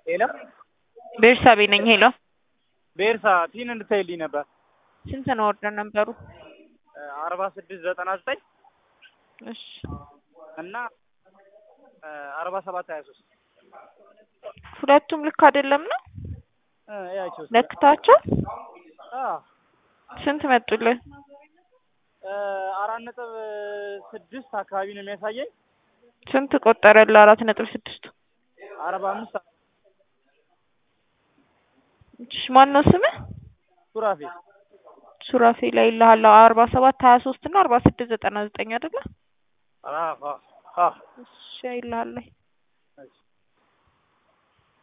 ሄሎ ቤርሳቤ ነኝ። ሄሎ ቤርሳ ቲን እንድታይልኝ ነበር። ስንት ነው ኦርደር ነበሩ? አርባ ስድስት ዘጠና ዘጠኝ እሺ እና አርባ ሰባት ሀያ ሶስት ሁለቱም ልክ አይደለም ነው ያቸው ለክታቸው አዎ ስንት መጡልን? አራት ነጥብ ስድስት አካባቢ ነው የሚያሳየኝ። ስንት ቆጠረልህ? አራት ነጥብ ስድስት አርባ አምስት እሺ ማን ነው ስምህ? ሱራፌ ሱራፌ ላይ ይልሃለሁ አርባ ሰባት ሀያ ሶስት እና አርባ ስድስት ዘጠና ዘጠኝ አይደለ? አዎ አዎ እሺ ይልሃለሁ